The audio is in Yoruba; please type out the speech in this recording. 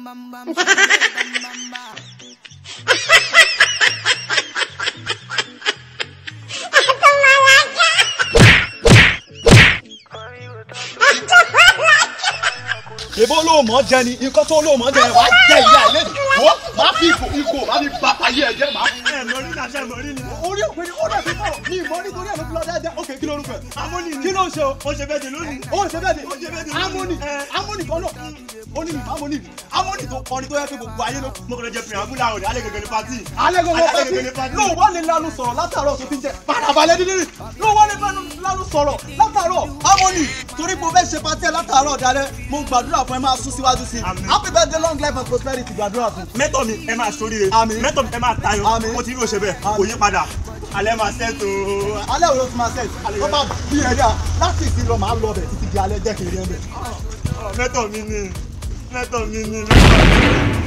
bam bam, bam bam bam. èbó ló mọ̀ jẹ ni nǹkan tó ló mọ̀ jẹ ni wàá jẹ ìyá ẹ̀ lẹ́nu wọ́n máa fi ìgò ìgò máa fi ba ayé ẹ̀ jẹ́ máa. ẹ mọ̀rí náà ṣe mọ̀rí ni. orí òpin ni ó dẹ̀ fi kọ̀ ní ìmọ̀ nítorí ẹ̀ ló fi lọ dáadáa ok kí ló rúkọ ẹ̀. amóni ni kí ló ń ṣe o. ó ṣe bẹ́ẹ̀ dé lónìí. ó ń ṣe bẹ́ẹ̀ Ó ṣe bẹ́ẹ̀ ni ni. amóni Ẹ. amóni kan náà ó ní ìfọ̀ amóni ni amóni tó kọrin tó yẹ kí gbogbo ayé ló. mo kàn lè jẹ pìràmù láwọn ọ̀dẹ alẹ́ gẹ́gẹ́ ní pátì. alẹ́ gbogbo Alẹ́ gẹ́gẹ́ ní pátí pátì. ló wà lè lanu sọ̀rọ̀ látàárọ̀ tó ti ń jẹ parabalẹ̀ dídí ló wà lè lanu sọ̀rọ̀ látàárọ̀ amóni torí mo fẹ́ ṣe pátí ẹ̀ látàárọ̀ dalẹ̀ mo gbàdúrà fún ẹ máa sún síwájú sí i Àmín. happy birthday long life and prosperity gbàdúrà fún. mẹ́tọ̀ mi ẹ máa ṣoríire. Àmín. mẹ́tọ̀ mi ẹ máa tayọ. Àmín. mo ti rí òṣè bẹ́ẹ̀ kò Àmín. yí padà. alẹ́ máa ṣẹ́tò. alẹ́ òun ló ti máa ṣe tó bá bí ẹ dáa láti ìsìn lọ máa lọ bẹ̀ títí di alẹ́ jẹ́ kí n rí ẹ bẹ̀. mẹ́tọ̀ mi ni mẹ́tọ̀ mi ni mẹ́tọ̀ mi ni.